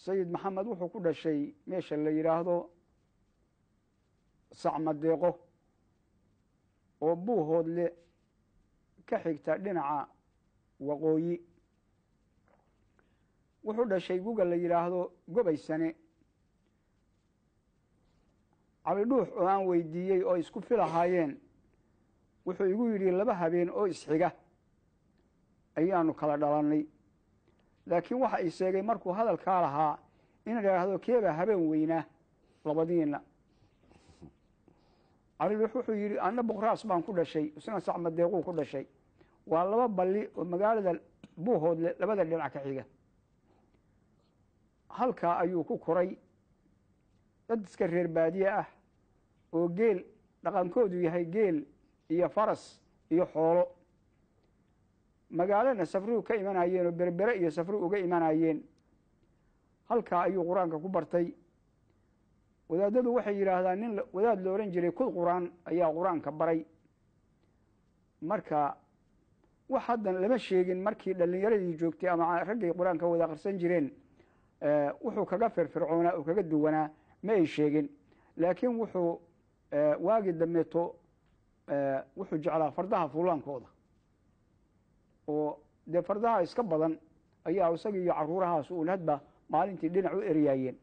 sayid maxamed wuxuu ku dhashay meesha la yidhaahdo sacmadeeqo oo buuhoodle ka xigta dhinaca waqooyi wuxuu dhashay guga la yidhaahdo gobaysane cabidhuux oo aan weydiiyey oo isku filahaayeen wuxuu igu yidhi laba habeen oo isxiga ayaanu kala dhalannay laakiin waxa i sheegay markuu hadalkaa lahaa in idhaahdo keebaa habeen weynaa labadiina cabidhuux wuxuu yidhi anna boqraas baan ku dhashay isna sacmadeequu ku dhashay waa laba balli oo magaalada buuhoodle labada dhinac ka xiga halkaa ayuu ku koray dad iska reer baadiye ah oo geel dhaqankoodu yahay geel iyo faras iyo xoolo magaalana safrihu ka imanayeen oo berbere iyo safri uga imanayeen halkaa ayuu qur-aanka ku bartay wadaadadu waxay yidhaahdaan nin wadaad la ohan jiray kud qur-aan ayaa qur-aanka baray marka wax haddan lama sheegin markii dhalinyaradii joogtay ama raggay qur-aanka wada aqrsan jireen wuxuu kaga firfircoonaa oo kaga duwanaa ma ay sheegin laakiin wuxuu waagi dambeeto wuxuu jeclaa fardaha fuulaankooda oo dee fardaha iska badan ayaa isaga iyo caruurahaas uun hadba maalintii dhinac u eryaayeen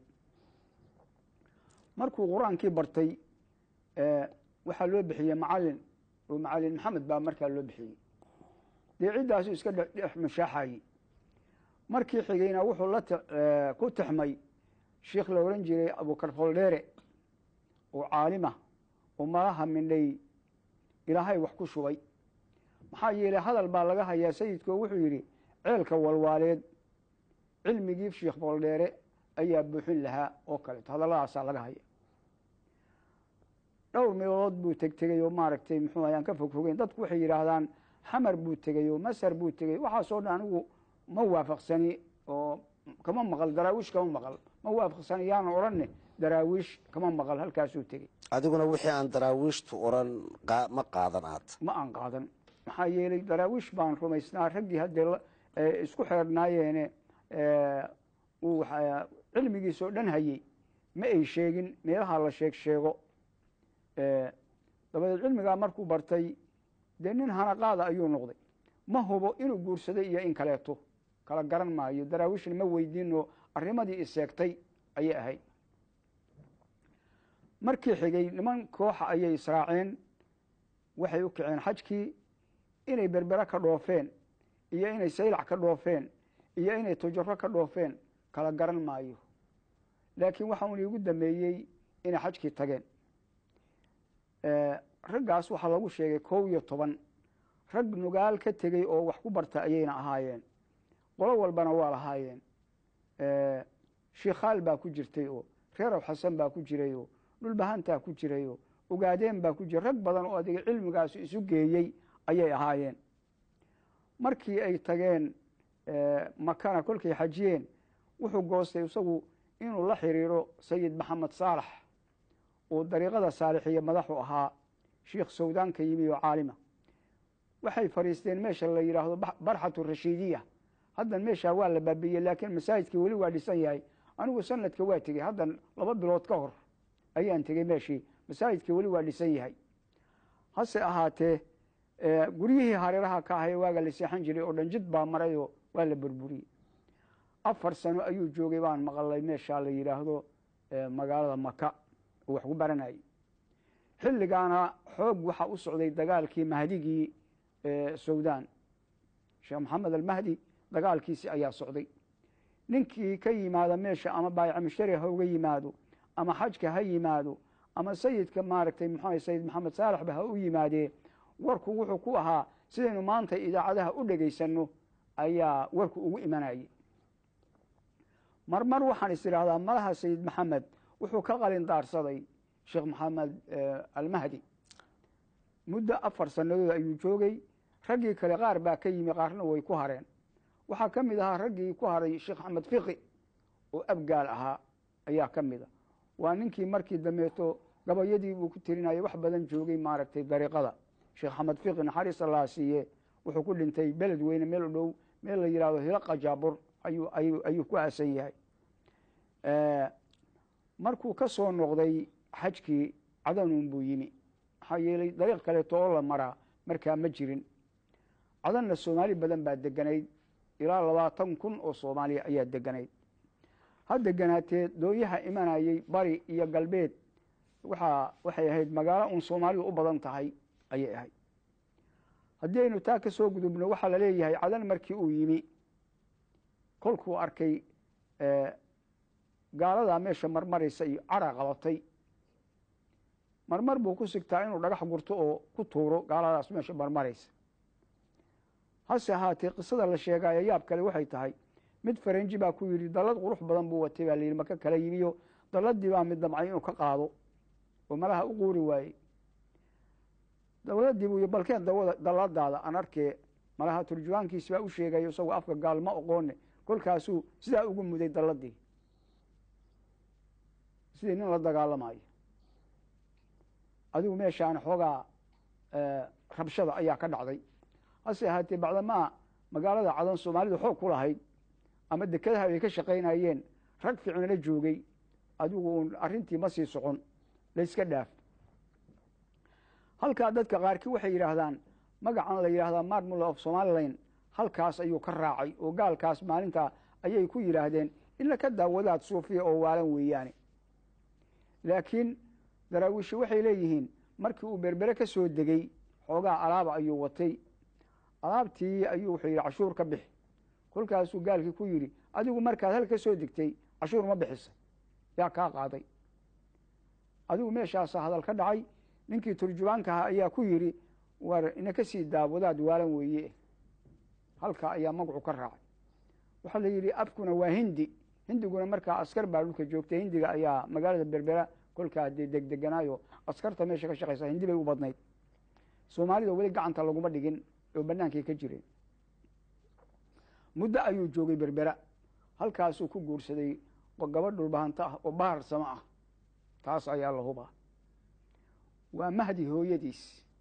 markuu qur-aankii bartay waxaa loo bixiyey macalin oo macalin maxamed baa markaa loo bixiyey dee ciddaasu iska dhex mashaaxayey markii xigayna wuxuu la ku tixmay sheikh la ohan jiray abukar foldheere oo caalima oo malaha mindhay ilaahay wax ku shubay maxaa yeelay hadal baa laga hayaa sayidkoo wuxuu yidhi ceelka walwaaleed cilmigii sheikh foldheere ayaa buuxin lahaa oo kaleeto hadalladaasaa laga haya dhowr meelood buu tegtegey oo maaragtay muxuu ayaan ka fogfogeyn dadku waxay yidhaahdaan xamar buu tegey oo masar buu tegey waxaasoo dhan anigu ma waafaqsani oo kama maqal daraawiish kama maqal ma waafaqsani yaana odhanne daraawiish kama maqal halkaasuu tegey adiguna wixii aan daraawiishtu oran ma qaadan aad ma aan qaadan maxaa yeelay daraawiish baan rumaysnaa raggii haddee isku xeernaayeene uu cilmigiisoo dhan hayey ma ay sheegin meelaha la sheeg sheego dabadeed cilmigaa markuu bartay dee nin hanaqaada ayuu noqday ma hubo inuu guursaday iyo in kaleeto kala garan maayo daraawiishna ma weydiinoo arrimadii iseegtay ayay ahayd markii xigay niman kooxa ayay israaceen waxay u kaceen xajkii inay berbere ka dhoofeen iyo inay saylac ka dhoofeen iyo inay tujaro ka dhoofeen kala garan maayo laakiin waxa un iigu dameeyey inay xajkii tageen raggaas waxaa lagu sheegay kow iyo toban rag nugaal ka tegey oo wax ku barta ayayna ahaayeen qolo walbana waa lahaayeen shiikhaal baa ku jirtay oo reerow xasan baa ku jiray oo dhulbahantaa ku jiray oo ogaadeen baa ku jiray rag badan oo adiga cilmigaas isu geeyey ayay ahaayeen markii ay tageen makana kolkay xajiyeen wuxuu goostay isagu inuu la xiriiro sayid maxamed saalax oo dariiqada saalixiya madaxu ahaa sheikh sawdaan ka yimi oo caalima waxay fadhiisteen meesha la yidhaahdo barxatu rashiidiya haddan meeshaa waa la baabiyey laakiin masaajidkii weli waa dhisan yahay anigu sanadka waa tegey haddan laba bilood ka hor ayaan tegey meeshii masaajidkii weli waa dhisan yahay hase ahaatee guryihii hareeraha ka ahaye waaga la seexan jiray oo dhan jid baa marayoo waa la burburiyey afar sano ayuu joogay baan maqalay meeshaa la yidhaahdo magaalada maka oo wax ku baranayay xilligaana xoog waxaa u socday dagaalkii mahdigii sawdaan sheekh maxamed almahdi dagaalkiisi ayaa socday ninkii ka yimaada meesha ama baayica mushtari ha uga yimaado ama xajka ha yimaado ama sayidka maaragtay muxuu sayid maxamed saalaxba ha u yimaadee warku wuxuu ku ahaa sidaynu maanta idaacadaha u dhegaysanno ayaa warku ugu imanayay marmar waxaan is idhaahdaa malaha sayid maxamed wuxuu ka qalin daarsaday sheekh maxamed almahdi muddo afar sannadood ayuu joogay raggii kale qaar baa ka yimi qaarna way ku hareen waxaa ka mid ahaa raggii ku haray sheekh axmed fiqi oo abgaal ahaa ayaa ka mid a waa ninkii markii dambeeto gabayadii buu ku tirinayay wax badan joogay maaragtay dariiqada sheekh axmed fiqi naxariis allaa siiye wuxuu ku dhintay beled weyne meel u dhow meel la yidhahdo hilaqa jaabur ayuu ayuu ayuu ku aasan yahay markuu ka soo noqday xajkii cadanuun buu yimi maxaa yeelay dariiq kaleeto oo la maraa markaa ma jirin cadanna soomaali badan baa deganayd ilaa labaatan kun oo soomaaliya ayaa deganayd ha deganaatee dooyaha imanayey bari iyo galbeed waxaa waxay ahayd magaalo uun soomaalidu u badan tahay ayay ahayd haddii aynu taa ka soo gudubno waxaa la leeyahay cadan markii uu yimi kolkuu arkay gaaladaa meesha marmaraysa iyo cara qabatay marmar buu ku sigtaa inuu dhagax gurto oo ku tuuro gaaladaas meesha marmaraysa hase ahaatee qisada la sheegaayo yaab kale waxay tahay mid faranji baa ku yidhi dallad qurux badan buu watay baa layidhi maka kala yimiyo dalladii baa mid damcay inuu ka qaado oo malaha u quuri waayey daladii buu y balkeen dawada dalladaada aan arkee malaha turjumaankiisi baa u sheegayo isagoo afka gaal ma oqoone kolkaasuu sidaa ugu muday dalladii sidii nin la dagaalamayo adigu meeshaan xoogaa rabshada ayaa ka dhacday hase ahaatee bacdamaa magaalada cadan soomaalidu xoog ku lahayd ama dekadaha ay ka shaqaynayeen rag fiicnala joogay adigu uun arrintii ma sii socon layska dhaaf halkaa dadka qaarkii waxay yidhaahdaan magacan la yidhahdaa marmula of somalilan halkaas ayuu ka raacay oo gaalkaas maalintaa ayay ku yidhaahdeen ila ka daawadaad suufiya oo waalan weeyaane laakiin daraawiishi waxay leeyihiin markii uu berbere ka soo degey xoogaa alaaba ayuu watay alaabtii ayuu wuxuu yidhi cashuur ka bixi kolkaasuu gaalkii ku yidhi adigu markaad hal ka soo degtay cashuur ma bixisa yaa kaa qaaday adigu meeshaasa hadal ka dhacay ninkii turjubaankaha ayaa ku yidhi war ina ka sii daawadaad waalan weeye halkaa ayaa magacu ka raacay waxaa la yidhi afkuna waa hindi hindiguna markaa askar baa dhulka joogtay hindiga ayaa magaalada berbera kolkaa dee degdeganaayo askarta meesha ka shaqaysa hindi bay u badnayd soomaalida weli gacanta laguma dhigin oo bannaankay ka jireen muddo ayuu joogay berbera halkaasuu ku guursaday gabadh dhulbahanta ah oo bahar samo ah taas ayaa la hubaa waa mahdi hooyadiis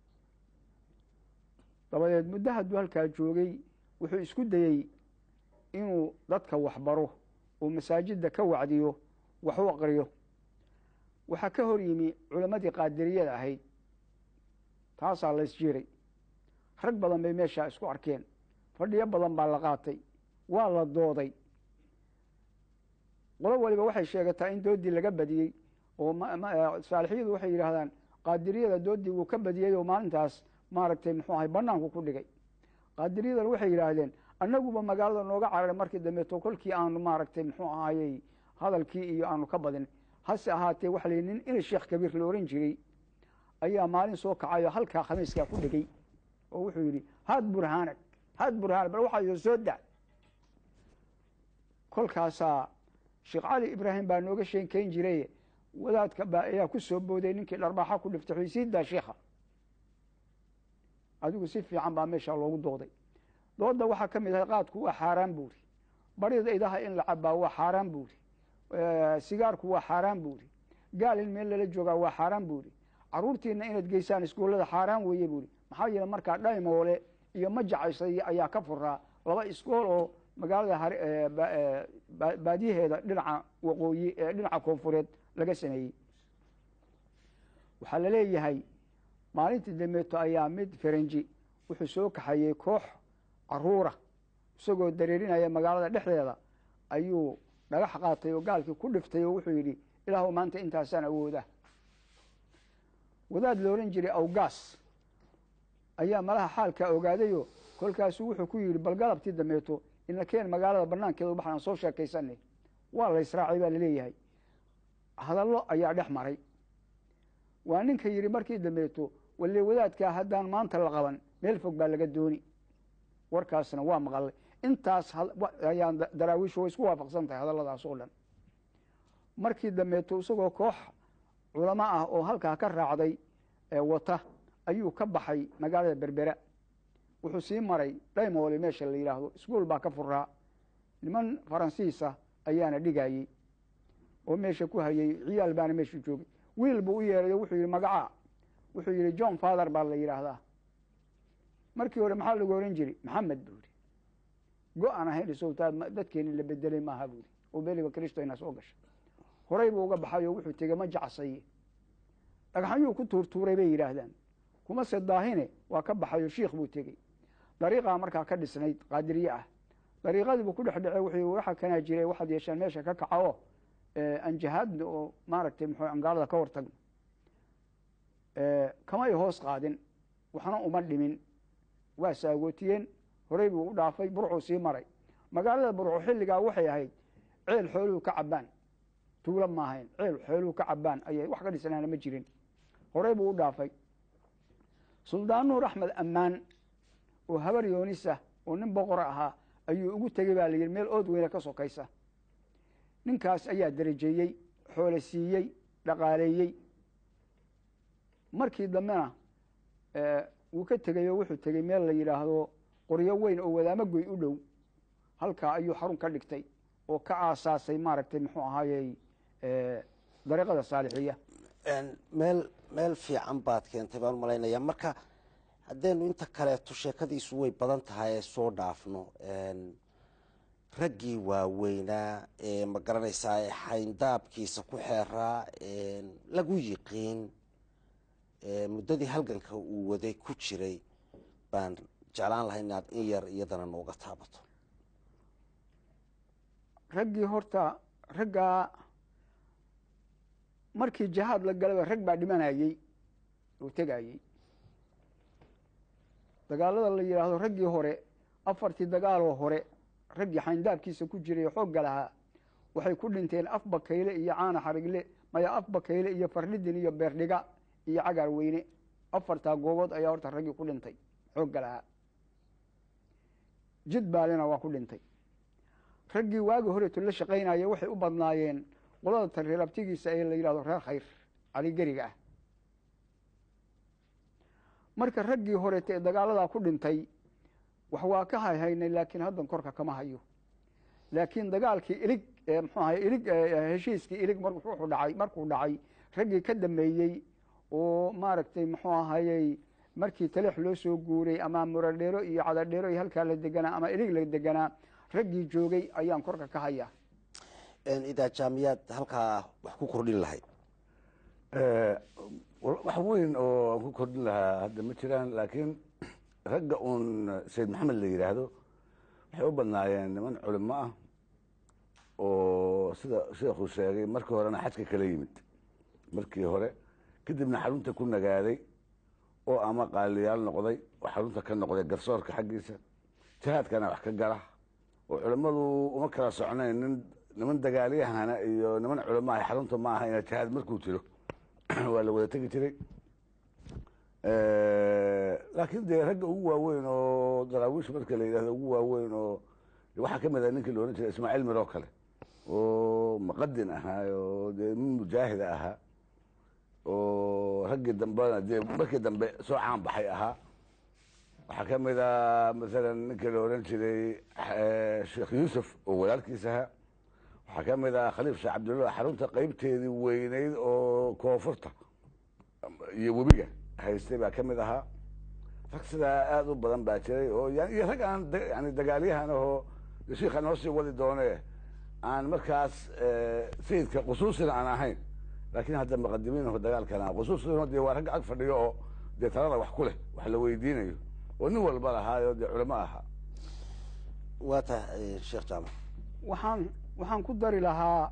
dabadeed muddo hadduu halkaa joogay wuxuu isku dayey inuu dadka waxbaro oo masaajidda ka wacdiyo wax u aqriyo waxaa ka hor yimi culammadii qaadiriyada ahayd taasaa la isjiray rag badan bay meeshaa isku arkeen fadhiyo badan baa la qaatay waa la dooday qolo waliba waxay sheegataa in doodii laga badiyey oo saalixiyadu waxay yidhaahdaan qaadiriyada doodii wuu ka badiyey oo maalintaas maaragtay muxuu ahay banaanku ku dhigay qaadiriyadan waxay yidhaahdeen annaguba magaalada nooga cararay markii dambeeto kolkii aanu maaragtay muxuu ahayey hadalkii iyo aanu ka badin hase ahaatee waxa la yidhi nin ina sheekh kabiir la ohan jiray ayaa maalin soo kacay oo halkaa khamiiskaa ku dhegey oo wuxuu yidhi had burhaanag had burhaanag bal waxaa soo da kolkaasaa sheekh cali ibraahim baa nooga sheekayn jiray wadaadka baa ayaa ku soo booday ninkii dharbaaxa ku dhiftay xuysiiddaa sheikha adigu si fiican baa meesha loogu dooday dooda waxaa ka mid ahay qaadku waa xaaraan buuri barida idaha in la cabaa waa xaaraan buuri sigaarku waa xaaraan buuri gaal in meel lala joogaa waa xaaraan buuri caruurtiina inaad geysaan iskoollada xaaraan weeye buuri maxaa yeele markaa dhaymoole iyo majacaysay ayaa ka furaa laba iskool oo magaalada baadiyaheeda dhinaca waqooyi dhinaca koonfureed laga sameeyey waxaa la leeyahay maalintii dambeeto ayaa mid faranji wuxuu soo kaxayey koox caruura isagoo dareerinaya magaalada dhexdeeda ayuu dhagax qaatay oo gaalkii ku dhiftay oo wuxuu yidhi ilaahu maanta intaasaan awooda wadaad la odhan jiray awgaas ayaa malaha xaalkaa ogaadayo kolkaasuu wuxuu ku yidhi bal galabtii dambeeto ina keen magaalada banaankeeda baxaan soo sheekaysanay waa la israacay baa laleeyahay hadallo ayaa dhex maray waa ninka yidhi markii dambeeto walle wadaadkaa haddaan maanta la qaban meel fog baa laga dooni warkaasna waa maqalay intaas ayaan daraawiishu way isku waafaqsan tahay hadalladaas oo dhan markii dambeeto isagoo koox culamo ah oo halkaa ka raacday wata ayuu ka baxay magaalada berbera wuxuu sii maray dhaymoole meesha la yidhaahdo iskuol baa ka furaa niman faransiisa ayaana dhigayey oo meesha ku hayay ciyaal baana meesha joogay wiil buu u yeeray oo wuxuu yidhi magacaa wuxuu yidhi john father baa la yidhaahdaa markii hore maxaa lagu oran jiray maxamed buu yidhi go-aan ahayn isowtaa dadkeeni la bedelay maaha buu yidhi oo beliba kristona soo gasha horay buu uga baxay oo wuxuu tegey ma jacsaye dhagxanyuu ku tuurtuuray bay yidhaahdaan kuma se daahine waa ka baxay oo shiikh buu tegey dariiqaa markaa ka dhisnayd qaadiriye ah dariiqadii buu ku dhex dhece wuxuu waxa kanaa jiray waxaad yeeshaan meesha ka kaca oo aan jihaadna oo maaragtay muxuu angaalada ka hortagno kamay hoos qaadin waxna uma dhimin waa saagootiyeen horey buu u dhaafay burcuu sii maray magaalada burco xilligaa waxay ahayd ceel xooluhu ka cabaan tuulo maahayn ceel xooluhu ka cabaan ayay wax ka dhisnaana ma jirin horey buu u dhaafay suldaan nuur axmed ammaan oo habar yoonisa oo nin boqora ahaa ayuu ugu tegey baa la yidhi meel ood weyne ka sokaysa ninkaas ayaa darajeeyey xoole siiyey dhaqaaleeyey markii dambena wuu ka tegey oo wuxuu tegey meel la yidhaahdo qoryo weyn oo wadaamo goy u dhow halkaa ayuu xarun ka dhigtay oo ka aasaasay maaragtay muxuu ahaayey dariiqada saalixiya meel meel fiican baad keentay baan umalaynaya marka haddaynu inta kaleeto sheekadiisu way badan tahay ee soo dhaafno raggii waaweynaa ee ma garanaysaa ee xayndaabkiisa ku xeeraa lagu yiqiin muddadii halganka uu waday ku jiray baan jeclaan lahay inaad in yar iyadana nooga taabato raggii horta raggaa markii jihaad la galaba rag baa dhimanayey oo tegayey dagaalada la yidhaahdo raggii hore afartii dagaaloo hore raggii xayndaabkiisa ku jiray xoogga lahaa waxay ku dhinteen af bakayle iyo caana xarigle maya af bakayle iyo farnidin iyo beerdhiga iyo cagaar weyne afartaa goobood ayaa horta raggii ku dhintay xoogga lahaa jid baalina waa ku dhintay raggii waagi horeeto la shaqaynaya waxay u badnaayeen qolada tareer abtigiisa ee la yidhahdo reer khayr caligeriga ah marka raggii horeeta ee dagaaladaa ku dhintay wax waa ka hayhaynay laakiin haddan korka kama hayo laakiin dagaalkii ilig mxuu ahay ilig heshiiskii ilig wuxuu dhacay markuu dhacay raggii ka dambeeyey oo maaragtay muxuu ahayey markii taleex loo soo guuray ama muradheero iyo cadadheero iyo halkaa la deganaa ama ilig la deganaa raggii joogay ayaan korka ka hayaa idaa jaamiyaad halkaa wax ku kordhin lahayd wax weyn oo aan ku kordhin lahaa hadda ma jiraan laakiin ragga uun sayid maxamed la yidhaahdo waxay u badnaayeen niman culimo ah oo sida sheekhu sheegay markii horena xajka kala yimid markii hore kadibna xarunta ku nagaaday oo ama qaaliyaal noqday oo xarunta ka noqday garsoorka xaggiisa jihaadkana wax ka gala oo culimmadu uma kala socnayn nin niman dagaalyahana iyo niman culimo ah xarunta ma aha ina jihaad markuu jiro waa la wada tegi jiray laakiin dee ragga ugu waaweyn oo daraawiish marka la yidhahdo ugu waaweyn oo waxaa ka mid ah ninkii la odhan jiray ismaaciil miroo kale oo muqadin ahaa oo dee nin mujaahida ahaa oo raggii dambena dee markii dambe soo caan baxay ahaa waxaa ka mid ah masalan ninkii la odhan jiray sheekh yuusuf oo walaalkiis ahaa waxaa ka mid ah khaliif sheekh cabdillah xarunta qeybteedii weyneyd oo koonfurta iyo webiga haystay baa ka mid ahaa rag sidaa aada u badan baa jiray oo iyo rag aan yani dagaalyahan ahoo shiikha noo sii wadi doone aan markaas sayidka khusuusina aan ahayn laakiin hadda muqadimiinaho dagaalkana khusuusina dee waa rag ag fadhiyo oo dee talada wax ku leh wax la weydiinayo oo nin walba lahaayo dee culamo ahaa waa tahay sheekh jaamac waxaan waxaan ku dari lahaa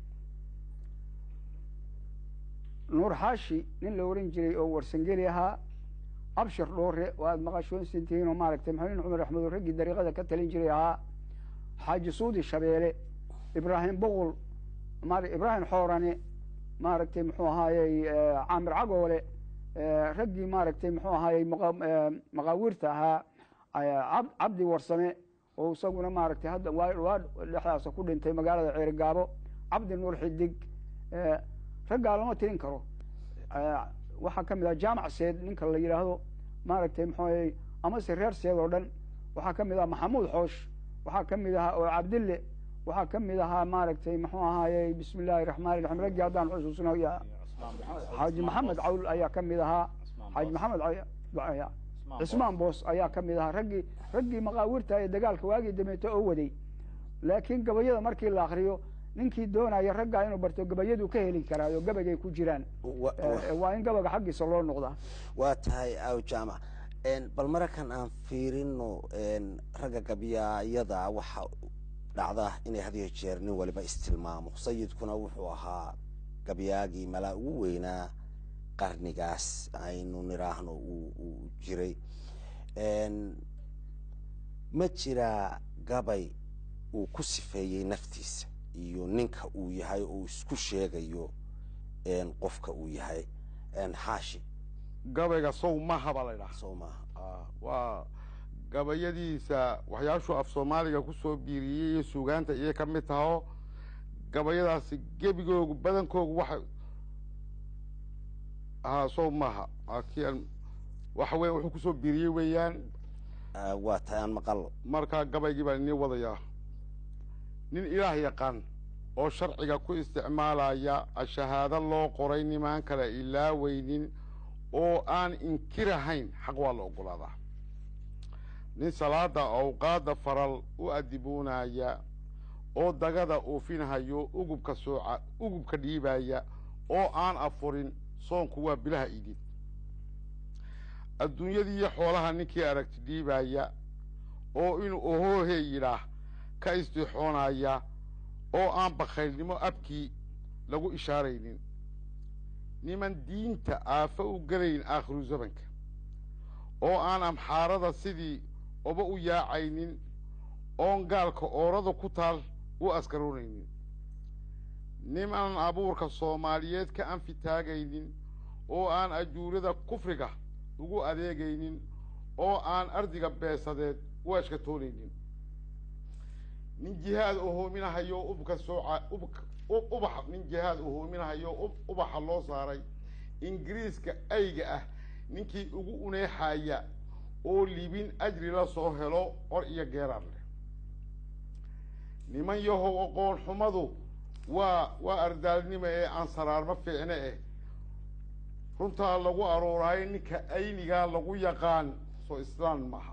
nuur xaashi nin la oran jiray oo warsangeli ahaa abshir dhoore oo aada maqashoonsantihiin oo maaragtay maxamed cumar axmed oo raggii dariiqada ka talin jiray ahaa xaaji suudi shabeele ibraahim boqol ibraahim xoorane maaragtay muxuu ahaayey caamir cagoole raggii maaragtay muxuu ahaayey maqaawiirta ahaa cabdi warsame oo isaguna maaragtay hadda waa dhexdaasa ku dhintay magaalada ceerigaabo cabdi nuur xidig raggaa lama tirin karo waxaa ka mid ah jaamac seed ninka la yidhaahdo maaragtay muxuu ahaye amase reer seed oo dhan waxaa ka mid ah maxamuud xoosh waxaa ka mid ahaa oo cabdille waxaa ka mid ahaa maaragtay muxuu ahaaye bismi illaahi raxmaan raxiim raggii haddaan xusuusno xaaji maxamed cawl ayaa ka mid ahaa xaaji maxamed cismaan boos ayaa ka mid ahaa raggii raggii maqaawirta ee dagaalka waagii dameeto oo waday laakiin gabayada markii la akriyo ninkii doonaya raggaa inuu barto gabayadu ka heli karaayo gabaygay ku jiraan wa- Eh, waa in gabaga xaggiisa loo noqdaa waa tahay aw jaamac Een, bal markan aan fiirino een, ragga gabyaayada waxa dhacda inay had iyo jeer nin waliba istilmaamo sayidkuna wuxuu ahaa gabyaagii malaa ugu weynaa qarnigaas aynu nidhaahno uu uu jiray Een, ma jiraa gabay uu ku sifeeyey naftiisa iyo ninka uu yahay oo uu isku sheegayo een, qofka uu yahay Een, xaashi gabayga sow mahaba la ydhaha soo maaha Ah, waa gabayadiisa waxyaashuu af soomaaliga ku soo biiriyey iyo suugaanta iyay ka mid taho gabayadaasi gebigoogu badankoogu waxa haa sow maaha Ah, kii aan waxa weya wuxuu kusoo biiriyey weeyaan Ah, waa tahay aan maqallo markaa gabaygii baan inii wadayaa nin ilaah yaqaan oo sharciga ku isticmaalaya shahaado loo qoray nimaan kale ilaaweynin oo aan inkirahayn xaq waa la oggolaadaa nin salaada awqaadda faral u adibuunaya oo dagada oofinhayo ugubka sooca ugubka dhiibaya oo aan afurin soonku waa bilaha idin adduunyadii iyo xoolaha ninkii aragti dhiibaya oo inuu ohoohe yidhaah ka istixoonaya oo aan bakhaylnimo abkii lagu ishaaraynin niman diinta aafo u gelayn aakhiru zamanka oo aan amxaarada sidii oba u yaacaynin oon gaalka oorada ku taal u askaroonaynin niman abuurka soomaaliyeed ka anfitaagaynin oo aan ajuurada kufriga ugu adeegaynin oo aan ardiga beesadeed u ashkatoonaynin nin jihaad ohoominahayo ubka sooca ubka u- ubax nin jihaad ohoominahayo ub- ubaxa loo saaray ingiriiska ayga ah ninkii ugu uneexaya oo libin ajri la soo helo cor iyo geeraar leh niman yahow aqoon xumadu waa waa ardaalnimo ee aan saraarma fiicne eh runtaa lagu arooraayo ninka aynigaa lagu yaqaan soo islaan maaha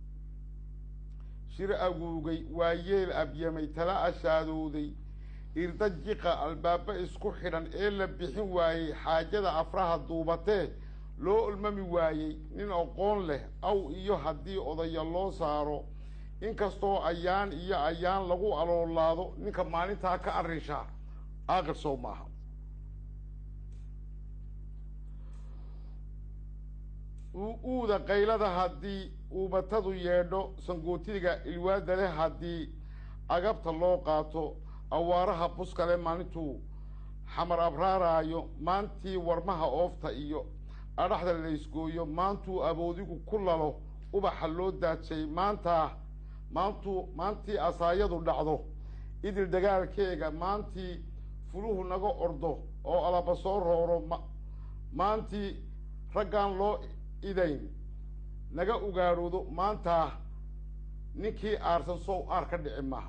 shir aguugay waa yeel abyamay tala ashaadooday irda jiqa albaaba isku xidhan ee la bixin waayey xaajada afraha duubatee loo ulmami waayey nin aqoon leh aw iyo haddii odaya loo saaro inkastoo ayaan iyo ayaan lagu aloolaado ninka maalintaa ka arrinshaa aaqir sow maaha u- uuda qaylada haddii uubatadu yeedho sangootiga ilwaada leh haddii agabta loo qaato awaaraha buskale maalintuu xamar abraaraayo maantii warmaha oofta iyo adhaxda laysgooyo maantuu aboodigu ku lalo ubaxa loo daajay maantaa maantuu maantii asaayadu dhacdo idil dagaalkeega maantii fuluhu naga ordo oo alaba soo rooro ma maantii raggaan loo idayn naga ugaadhoodo maantaa ninkii aarsan sow aar ka dhici maaha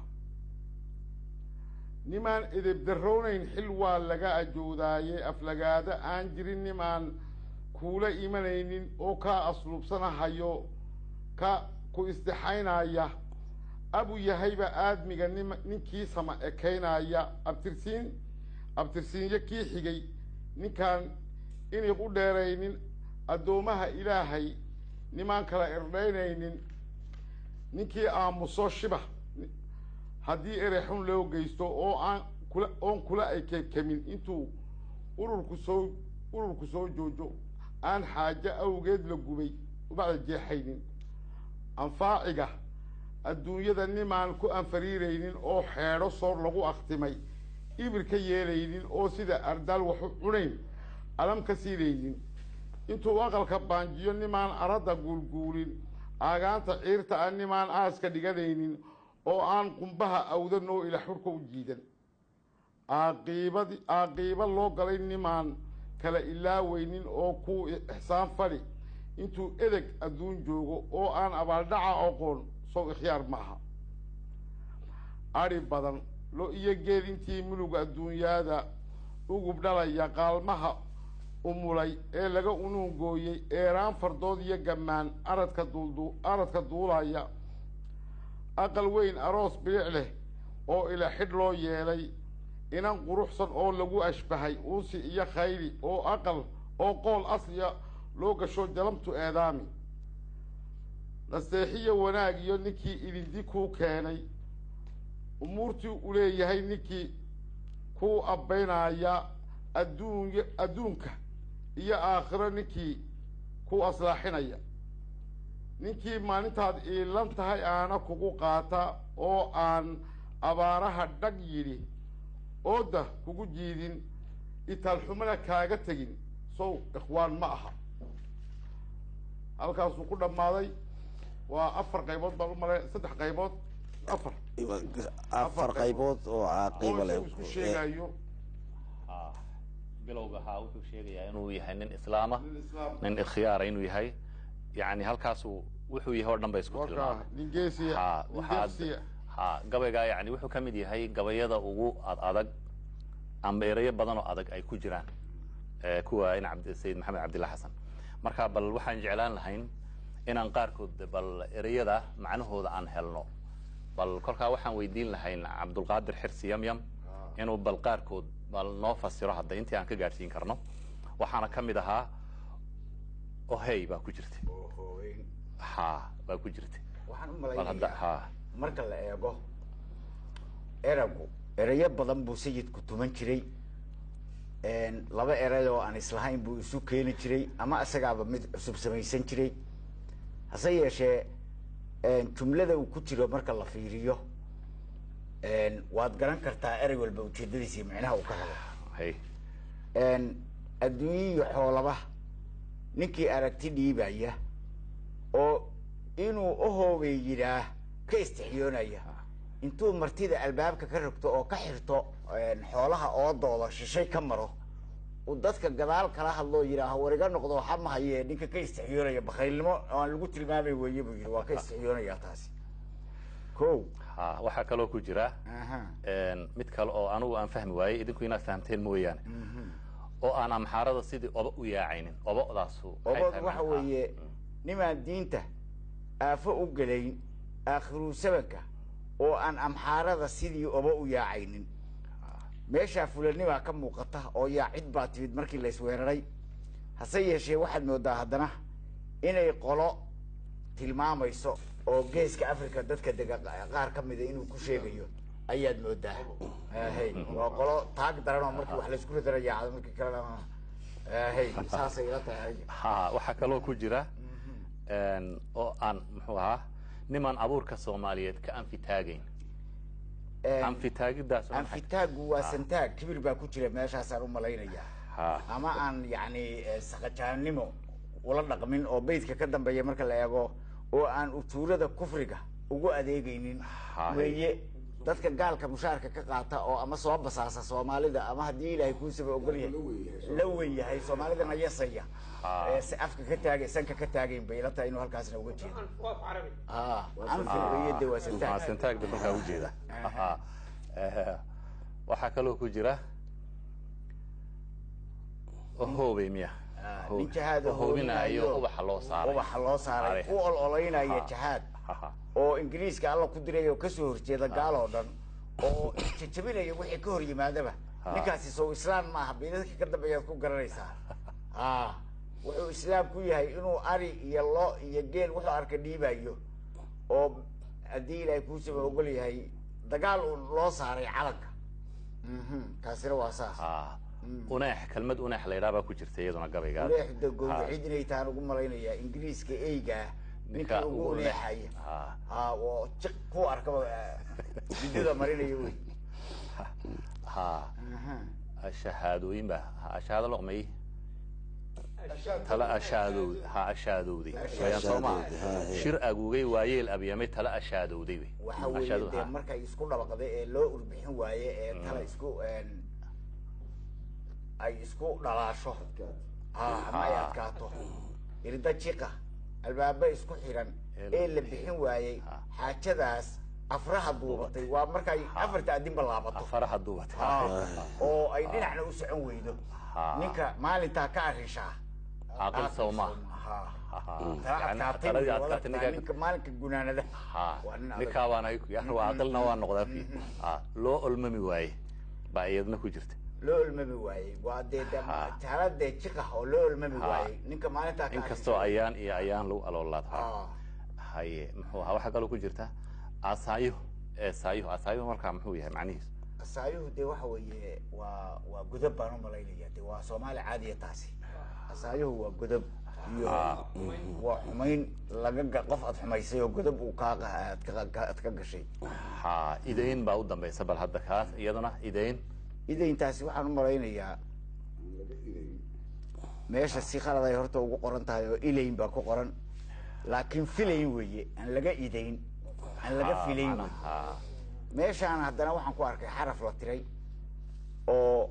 nimaan edebdarroonayn xil waa laga ajoodaaye aflagaado aan jirin nimaan kuula imanaynin oo kaa asluubsanahayo ka ku istixaynaya abu yahayba aadmiga nim ninkii sama ekaynaya abtirsiin abtirsiinyo kii xigay ninkaan inay u dheeraynin addoomaha ilaahay nimaan kala irdhaynaynin ninkii aamuso shiba haddii erexun loo geysto oo aan kula oon kula ay kekemin intuu ururku soo ururku soo joojo aan xaajo awgeed la gubay ubacda jeexaynin anfaaciga adduunyada nimaan ku anfariiraynin oo xeedho soor lagu akhtimay ibir ka yeelaynin oo sida ardaal waxu cunayn alam ka siinaynin intuu aqalka baanjiyo nimaan aradda guulguulin aagaanta ciirta ah nimaan aaska dhiganaynin oo aan qumbaha awda noo ila xurka u jiidan aaqiibadi aaqiiba loo galay nimaan kala ilaaweynin oo kuu ixsaan fali intuu edeg adduun joogo oo aan abaaldhaca aqoon sow ikhyaar maaha adhi badan lo iyo geel intii mulug adduunyaada ugub dhalaya qaalmaha umulay ee laga unuungooyey eeraan fardood iyo gammaan aradka duuldu aradka duulaya aqal weyn aroos bilic leh oo ila xidh loo yeelay inan quruxsan oo lagu ashbahay uusi iyo khayli oo aqal oo qool asliya loo gasho jalamtu eedaami naseexiyo wanaag iyo ninkii idindi kuu keenay umuurtii u leeyahay ninkii kuu abbaynaya adduuny adduunka iyo aakhiro ninkii ku aslaaxinaya ninkii maalintaad iilan tahay aana kugu qaata oo aan abaaraha dhag yidhi ooda kugu jiidin itaalxumana kaaga tegin sow ikhwaan ma aha halkaasuu ku dhammaaday waa afar qaybood baan u malay saddex qaybood afar afar qaybood oo caaqiba oo leh isagu isku sheegayo haa bilowga haa wuxuu sheegayaa inuu yahay nin islaama nin islaam nin ikhyaara inuu yahay yani halkaasuu wuxuu yahay oo dhan ba isku warkaa tilmaamay nin geesiya haa nin waxaa geesiya haa gabaygaa yani wuxuu ka mid yahay gabayada ugu ad adag amba erayo badan oo adag ay ku jiraan ee kuwa in cabd sayid maxamed cabdillah xasan marka bal waxaan jeclaan lahayn inaan qaarkood bal ereyada macnahooda aan helno bal kolkaa waxaan weydiin lahayn cabdulqaadir xirsi yamyam inuu bal qaarkood bal noo fasiro hadda intii aan ka gaadhsiin karno waxaana ka mid ahaa ohey baa ku jirta oo hooweyn ha baa ku jirta waxaan u bal hadda malaynayaa ha marka la eego eragu erayo badan buu sayidku tuman jiray laba eray oo aan islahayn buu isu keeni jiray ama isagaaba mid cusub samaysan jiray hase yeeshee jumlada uu ku jiro marka la fiiriyo waad garan kartaa erey walba ujeedadiisa iyo micnaha uu ka rabo hay adduunye iyo xoolaba ninkii aragti dhiibaya oo inuu uhoogay yidhaah ka istixiyoonaya intuu martida albaabka ka rogto oo ka xirto xoolaha oodooda shishay ka maro uu dadka gadaal kala hadloo yidhaaho war iga noqdo waxa ma haye ninka ka istixiyoonaya bakhaylnimo oo aan lagu tilmaamay weeye buu yidhi waa ka istixiyoonayaa taasi ko ha waxaa kaloo ku jira aha mid kale oo anugu aan fahmi waayey idinku inaad fahamteen mooyaane oo aan amxaarada sidii oba u yaacaynin obodaasu maxay obod tahay waxa macnaha? weeye nimaan diinta aafo u gelayn aakhiru sabanka oo aan amxaarada sidii oba u yaacaynin meeshaa fulanimaa ka muuqata oo yaacid baa timid markii la isweeraray hase yeeshee waxaad moodaa haddana inay qolo tilmaamayso oo geeska africa dadka dega qaar ka mida inuu ku sheegayo ayaad moodaa hey waa qolo taag daran oo markii wax laysku ridara yaacdo markii kalena hey saasay ila tahay ha waxaa kaloo ku jira oo aan muxuu ahaa nimaan abuurka soomaaliyeed ka anfitaagayn anfitaagidaas waa maxay? anfitaagu waa santaag kibir baa ku jira meeshaasaan u malaynaya ha ama aan yacni eh, saqajaannimo ula dhaqmin oo beydka ka dambeeya marka la eego oo aan ujuurada kufriga ugu adeegaynin Haye. weeye dadka gaalka mushaarka ka qaata oo ama soo basaasa soomaalida ama haddii ilaahay kuusaba ogol yahay la wen yahay soomaalidana yasaya ee si afka ka taagay sanka ka taagayn bay ila tahay inuu halkaasna uga jeedo ah anfi weeye de waa Ah, santaag santaagda markaa ujeeda Ha. Eh, waxaa kaloo ku jira hoobey miya Ah, Hoobe. nin jahaad oo hoobinayo hoobinayo. ubaxa loo saaray ubaxa loo saaray Are. u ololaynaya Ha. jahaad Ha, ha. oo ingiriiska alla ku diray oo kasoo horjeeda gaal oo dhan oo jajabinaya wixii ka hor yimaadaba ninkaasi sow islaam ma aha beedadka ka dambeeyaad ku garanaysaa a wuxuu islaam ku yahay inuu ari iyo lo iyo geel wuxuu arka dhiibayo oo haddii ilaahay kuusaba ogol yahay dagaal uun loo saaray calanka Mhm, kaasina waa saas Ha. uneex kelmad uneex la yidhaha baa ku jirta iyaduna gabayga uleexda gowracid inay tahan ugu malaynayaa ingiriiska eygaa ninka Ninka ugu ugu uneex. uleexaya Ha. ha oo jiq ku arkaba bidida marinaya wey ha shahaadooyin ba ha shahaado loqmay tala ashaadowd ha ashaadowday wayaan soo maa Ashaadowday, ha, he. shir agugay waayeel abyamay tala ashaadowday wey waxa weeye Ashaado- dee ha. markay isku dhabaqday ee loo urbixin waaye ee tala isku ay isku dhalaasho ha ama ay Ha. adkaato irda jiqa albaaba isku xiran ee la bixin waayey xaajadaas afraha duubatay waa markay afarta adinba laabato afaraha duubata Ha. oo ay dhinacna u socon weydo Ha. ninka maalintaa ka arrishaa Caaqil sow ma. Ha. Ha. taa Yani adkaatay taladii wey, adkaatay walaal, ninka- ninka maalinka gunaanada ha waa nin adag. ninkaa baana ya waa aqilna waa noqdaa fi ha loo olmami waaye baa iyadna ku jirta loo olmami waayey waa dee Ha. taaladee jiqah oo loo olmami Ha. waayey ninka maalintaa ka inkastoo ayaan iyo ayaan lagu aloolaad Ah. haye muxuu ahaa waxaa kaloo ku jirta asaayo ee saayo asaayo markaa muxuu yahay macnihiisu asaayuhu dee waxa weeye waa waa godab baan u malaynaya de waa soomaali caadiya taasi asaayuhu waa godab iyo waa xumayn laga ga- qof aad xumaysay oo godab uu kaa qa- aad ka- ka- aad ka gashay ha idayn baa u dambaysa bal hadda kaas iyaduna idayn idayntaasi waxaan u malaynayaa meesha si khalad ay horta ugu qoran tahay oo ilayn baa ku qoran laakiin filayn weeye aan laga idayn aan laga Ha, filayn wey macnaha, meeshaan haddana waxaan ku arkay xaraf la tiray oo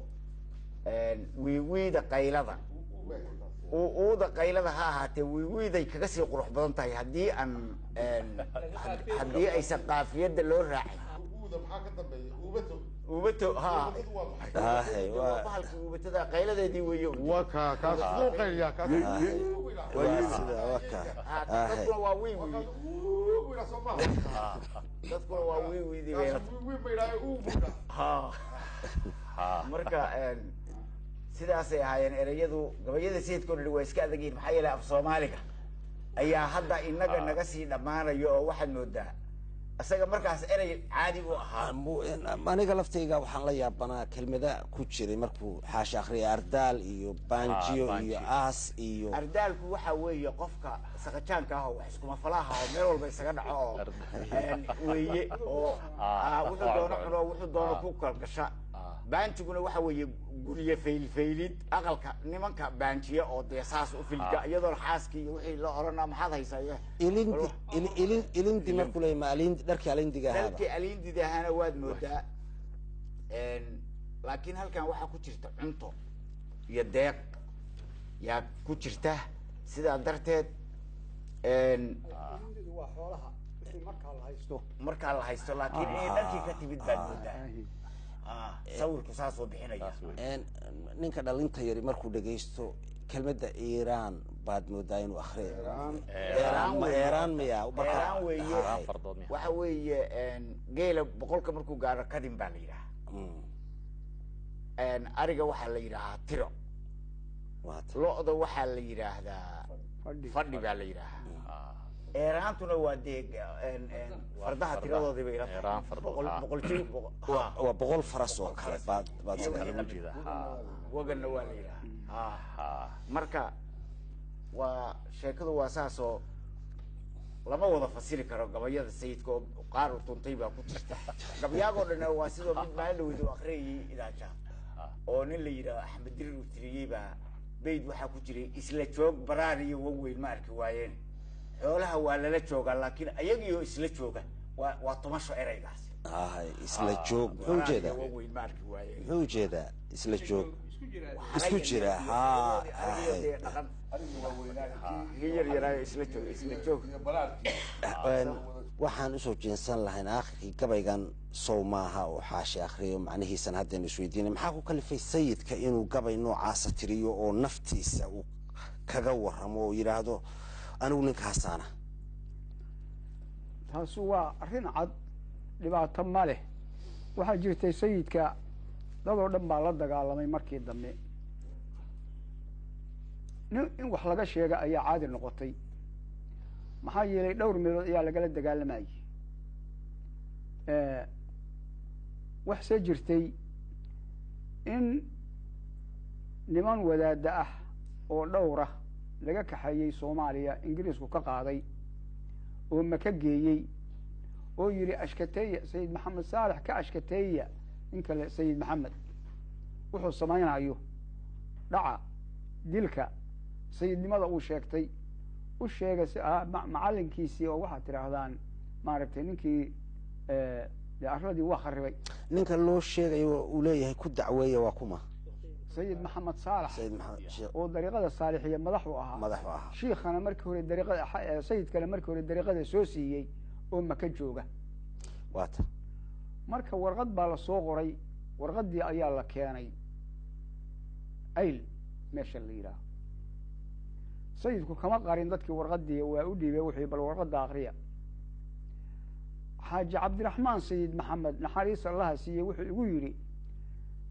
wiiwiida qaylada u- uuda qaylada ha ahaatee wiiwiiday kaga sii qurux badan tahay haddii aan had- haddii aysan qaafiyadda loo raacin uuda maxaa ka dambeeya uubato uubato ha uubadu waa maxay Hahay, waa- bahalkii uubatada qayladeedii weeye waa kaa kaas suu qayliyaa kaas Hahay. waa sida waa ka Ha, Hahay. dadkuna waa wii wii uubina soo maha dadkuna waa wii wiidii bay kaas wiin ma idhaayo uubuda ha ha marka een, sidaasay ahaayeen ereyadu gabayada sayidkoo dhan waa iska adag yihiin maxaa yeelay af soomaaliga ayaa hadda inaga naga sii dhammaanayo oo waxaad moodaa isaga markaas erey caadi u ahaa Mu- aniga laftayga waxaan la yaabanaa kelmada ku jiray markuu xaasha akhriyay ardaal iyo banjiyo banji. iyo aas iyo ardaalku waxa weeye qofka saqajaanka ah oo wax iskuma falaha oo meel walba isaga dhaco oo een, weeye oo Ah, ah, wuxuu doono ah, cuno wuxuu doono ah. ku kalgasha Ah. baanjiguna waxa weeye gurye faylfaylid aqalka nimanka baanjiya oo dee saas u filga Ah. iyadoo xaaskii iyo wixii la oranaa maxaad haysaa iyo ilindi il- ilin- ilindi markuu leeyahay ma alindi dharkii alindiga ahaaba dalkii aliindid ahaana waad moodaa Een, laakiin halkan waxaa ku jirta cunto iyo deeq yaa ku jirta sidaa darteed een, waa xoolaha wixii markaa la haysto markaa la haysto laakiin inay dharkii ka timid baad moodaa Ah, sawirku saasoo bixinaya saas wey Een, ninka dhalinta yari markuu dhagaysto kelmadda iiraan baad moodaa inuu akhriyo Eeraan ma weeye. eeraan miya Eeraan weeye. Eeraan fardood miya? waxa weeye een, geela boqolka markuu gaaro kadin baa la yidhaha Mm, Een, ariga waxaa la yidhaahaa tiro waa ta- lo-da waxaa la yidhaahdaa fadhi fadhi baa la yidhaahaa Ah, eeraantuna waa dee een, een, fardaha fardaha. tiradoodii bay ila tahay. Eeraan fardood, Boqol- ah. boqol jir boqol- waa ah, waa boqol faras oo kale baad baad Iyo isleedahay. lagu jeeda ha waganna waa la yidhaha Ah. ha marka waa sheekadu waa saasoo lama wada fasiri karo gabayada sayidka oo qaar u tuntay baa ku jirta gabayaagoo dhan waa sidoo mid maalin dhaweyd uu akhriyayay idaaja oo nin la yidhaho axmed dirir uu tiriyey baa bayd waxaa ku jiray isla joog baraar iyo waweyn ma arki waayeen xoolaha waa lala joogaa laakiin ayagiyo isla jooga waa waa tumasho ereygaasi Hahay, isla joog muxuu baraar iyo ujeedaa waweyn ma arki waayeen muxuu ujeedaa isla joog isku Aragga jira iyo- haa aragga iyo dee dhaqan kii yar yaraayo isla joog isla joog Een, waxaan usoo jeensan lahayn aakhirkii gabaygan sow maaha oo xaashi akhriyo macnihiisan haddaynu isweydiinay maxaa ku kalifay sayidka inuu gabay noocaasa tiriyo oo naftiisa uu kaga warramo oo yidhaahdo anigu ninkaasaana taasi waa arrin cad dhibaato ma leh waxaa jirtay sayidka dadoo dhan baa la dagaalamay markii dambe nin in wax laga sheega ayaa caadi noqotay maxaa yeelay dhowr meelood ayaa lagala dagaalamayay waxse jirtay in niman wadaadda ah oo dhowra laga kaxeeyey soomaaliya ingiriisku ka qaaday oo maka geeyey oo yidhi ashkateeya sayid maxamed saalex ka ashkateeya in kale sayid maxamed wuxuu samaynayo dhaca dilka sayidnimada uu sheegtay u sheega si ah ma- macallinkiisii oo waxaad tidhaahdaan maaragtay ninkii dee arladii waa kharibay ninka loo sheegayo uu leeyahay ku dacweeya waa kuma sayid maxamed saalax sayid maxamed sheekh oo dariiqada saalixiya madax u ahaa madaxu ahaa shiikhana markii hore dariiqada xa- sayidkana markii hore dariiqada soo siiyey oo maka jooga waa ta marka warqad baa la soo qoray warqaddii ayaa la keenay ayl meesha la yidhaaho sayidku kama qarin dadkii warqaddii waa u dhiibay wuxuu bal warqadda akriya xaaji cabdiraxmaan sayid maxamed naxariis allaha siiyey wuxuu igu yidhi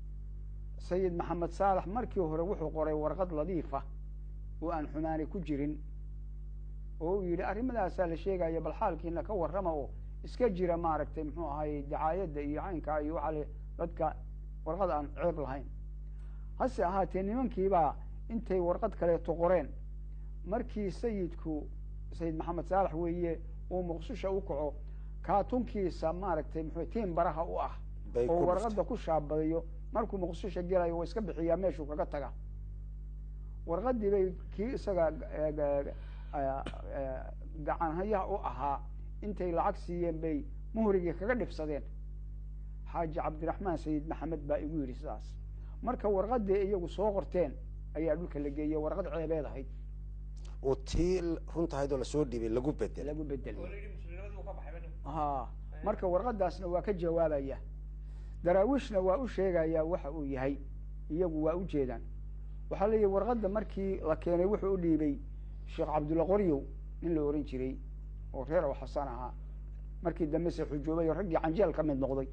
sayid maxamed saalax markii hore wuxuu qoray warqad ladiifa oo aan xumaani ku jirin oo uu yidhi arrimadaasa la sheegaya bal xaalkiina ka warrama oo iska jira maaragtay muxuu ahaye dacaayadda iyo caynkaa iyo waxaa le dadka warqad aan ceeb lahayn hase ahaatee nimankiibaa intay warqad kaleeto qoreen markii sayidku sayid maxamed saalax weeye uu muqdisho u kaco kaatunkiisa maaragtay muxuu tiin baraha u ah Bay oo ku warqadda ku shaabadayo markuu muqdisho gelayo waa iska bixiyaa meeshuu kaga taga warqaddii bay kii isaga eh, ga- eh, eh, gacanhayaha u ahaa intay lacag siiyeen bay muhrigii kaga dhibsadeen xaaji cabdiraxmaan sayid maxamed baa igu yidhi sidaas marka warqaddii iyagu soo qorteen ayaa dhulka la geeyey warqad ceebeed ahayd oo tii runtahaydoo lasoo dhiibay lagu bedelay lagu bedelay ha marka warqadaasna waa ka jawaabaya daraawiishna waa u sheegayaa waxa uu yahay iyagu waa u jeedaan waxaa leeyahy warqadda markii la keenay wuxuu u dhiibay sheekh cabdulla qoryow nin la ohan jiray oo reer aw xasan ahaa markii dambe se xujoobay oo raggii canjeel ka mid noqday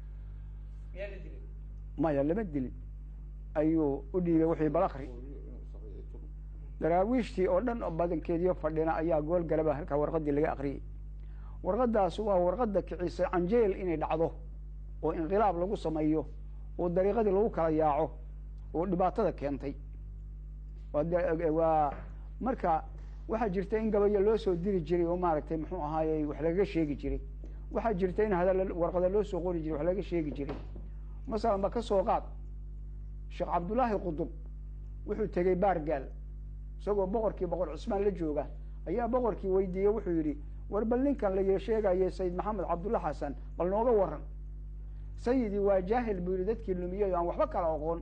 maya lama dilin ayuu u dhiibay wixii balakri daraawiishtii oo dhan oo badankeediyo fadhina ayaa gool galaba halkaa warqaddii laga akriyey warqadaas waa warqadda kicisay canjeel inay dhacdo oo inqilaab lagu sameeyo oo dariiqadii lagu kala yaaco oo dhibaatada keentay waa de- waa marka waxaa jirta in gabayo loo soo diri jiray oo maaragtay muxuu ahaaye wax lagaga sheegi jiray waxaa jirta in hadal warqada loo soo qori jiray wax lagaga sheegi jiray masalan ba ka soo qaad sheekh cabdullaahi qudub wuxuu tegey baargaal isagoo boqorkii boqor cusmaan la jooga ayaa boqorkii weydiiyey wuxuu yidhi war bal ninkan la sheegaye sayid maxamed cabdulla xasan bal nooga waran sayidii waa jaahil buu yidhi dadkii lumiyey oo aan waxba kala oqoon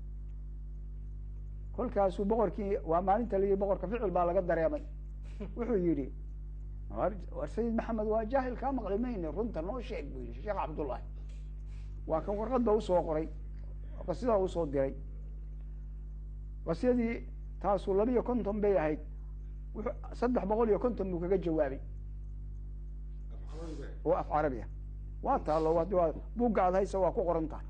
kolkaasuu boqorkii waa maalinta layidhi boqorka ficil baa laga dareemay wuxuu yidhi war war sayid maxamed waa jaahil kaa maqli mayne runta noo sheeg buu yidhi sheekh cabdullaahi waa kan warqadda usoo qoray qasidaa usoo diray qasyadii taasuu laba iyo konton bay ahayd wuxuu saddex boqol iyo konton buu kaga jawaabay oo af carabi ah waa taalo waa waa buugga aad haysa waa ku qoran tahay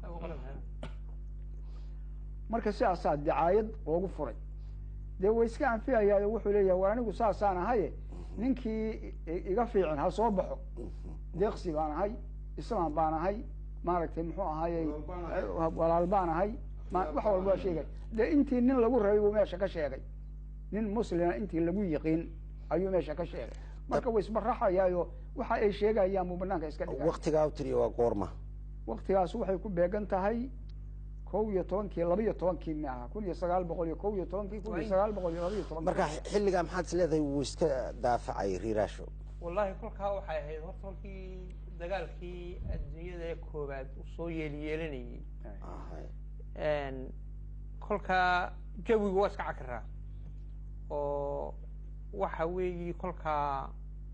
marka sidaasaa dacaayad loogu furay dee way iska anfiyayaayo wuxuu leeyahay war anigu saasaan ahaye ninkii i- iga fiican ha soo baxo deeqsi baan ahay islaam baan ahay maaragtay muxuu ahaaye walaal baan ahay ma- wax walba waa sheegay dee intii nin lagu rabay buu meesha ka sheegay nin muslima intii lagu yiqiin ayuu meesha ka sheegay marka way isbaraxayaayo waxa ay sheegayaan buu banaanka iska dhigay waktigaa u tiriya waa goorma waktigaas waxay ku beegan tahay kow iyo tobankii laba iyo tobankii mi aha kun iyo sagaal boqol iyo kow iyo tobankii kun iyo sagaal boqol iyo laba iyo tobankii marka xilligaa maxaad is leedahay wuu iska daafacay riiraasho wallaahi kolkaa waxay ahayd horta kolkii dagaalkii adduunyada ee koowaad uu soo yeeliyeelanayey Ahay. kolkaa jawigu waa iska cakiraa oo waxa weeyi kolkaa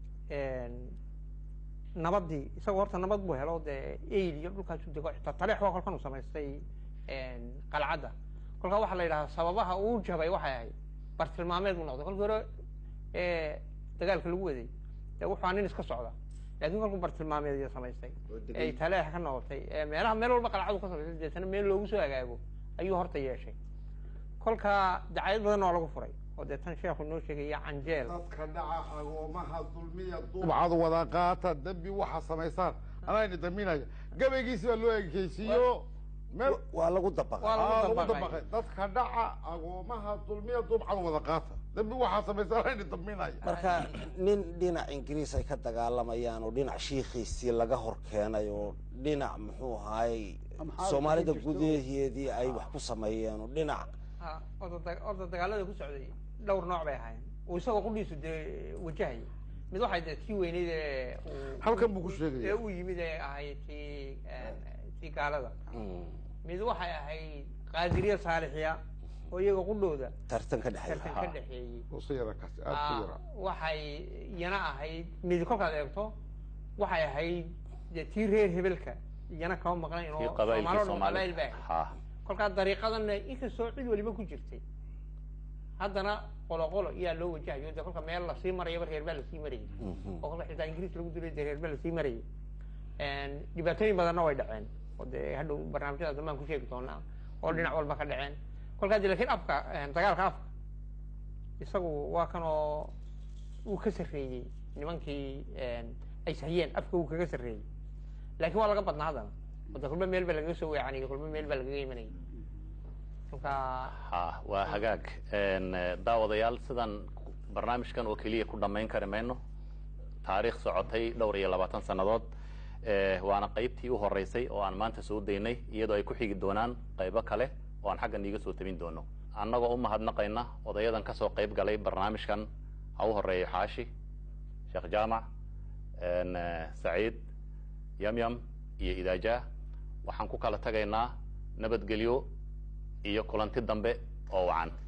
nabadii isagoo horta nabad buu helo dee aid iyo dhulkaasu dego xitaa taleex waa kolkan uu samaystay qalcadda kolkaa waxaa la yidhahaa sababaha uu jabay waxay ahayd bartilmaameed buu noqday kolkii hore ee dagaalka lagu waday dee wuxuu aa nin iska socda laakiin kolkuu bartilmaameed iyo samaystay ay taleex ka noqotay ee meelaha meel walba qalcadu ka samaystay deetana meel loogu soo hagaago ayuu horta yeeshay kolkaa dacayad badan oo lagu furay oo dee tan sheekhu noo sheegaya canjeel dadka dhaca agoomaha dulmiya dubcad wada qaata dembi waxa samaysaan anayni daminaya gabaygiisi baa loo ekeysiiyo meel waa lagu dabaqay Waa lagu Aa, lagu dabaqay. dabaqay dadka dhaca agoomaha dulmiya dubcad wada qaata dembi waxa samaysaan anayni daminaya marka nin dhinac ingiriis ay ka dagaalamayaan oo dhinac shiikhiisii laga hor keenay oo dhinac muxuu ahaayey Amxaar soomaalida ku jirto. gudaheedii ay wax ku sameeyeen oo dhinac ha orda da- orda dagaalada ku socday dhowr nooc bay ahaayeen uu isagoo qudhiisu dee wajahaya mid waxay dee tii weyneyd ee uu- Halkan buu ku sheegaya. ee uu yimid ee ahayd tii tii gaalada mm, mid waxay ahayd qaadiriya saalixiya oo iyaga qudhooda tartan ka dhexeeya tartan ka dhexeeyey usi yara kaasi aad ku Ah, yara waxay iyana ahayd mid kolkaad eegto waxay ahayd dee tii reer hebelka iyana kama maqnayn kii oo qabailkii Soomaalidu qabail soomaalida bay ahayd ha kolkaa dariiqadanna inkastoo cid waliba ku jirtay haddana qolo qolo iyaa loo wajahayo de kolka meel lasii marayaba reer baa lasii marayay oo kolka xitaa ingiriis lagu dilay de reer baa lasii marayay dhibaatooyin badanna way dhaceen oo dee hadhow barnaamijyada dambaan ku sheegi doonaa oo dhinac walba ka dhaceen kolkaa de lakin afka dagaalka afka isagu waa kan oo uu ka sarreeyey nimankii ay sahiyeen afka uu kaga sarreeyey lakin waa laga badnaa haddana wada kulba meel ba lagaga soo weecanayay kulba meel baa lagaga imanayay kolkaa ha waa hagaag daawadayaal sidan barnaamijkan oo keliya ku dhamayn kari mayno taariikh socotay dhowr iyo labaatan sannadood waana qaybtii u horeysay oo aan maanta soo daynay iyadoo ay ku xigi doonaan qaybo kale oo aan xaggan iiga soo tabin doono annagoo u mahadnaqayna odayadan kasoo qayb galay barnaamijkan ha u horeeyo xaashi sheekh jaamac saciid yamyam iyo idaaja waxaan ku kala tagaynaa nabadgelyo iyo kulanti dambe oo wacan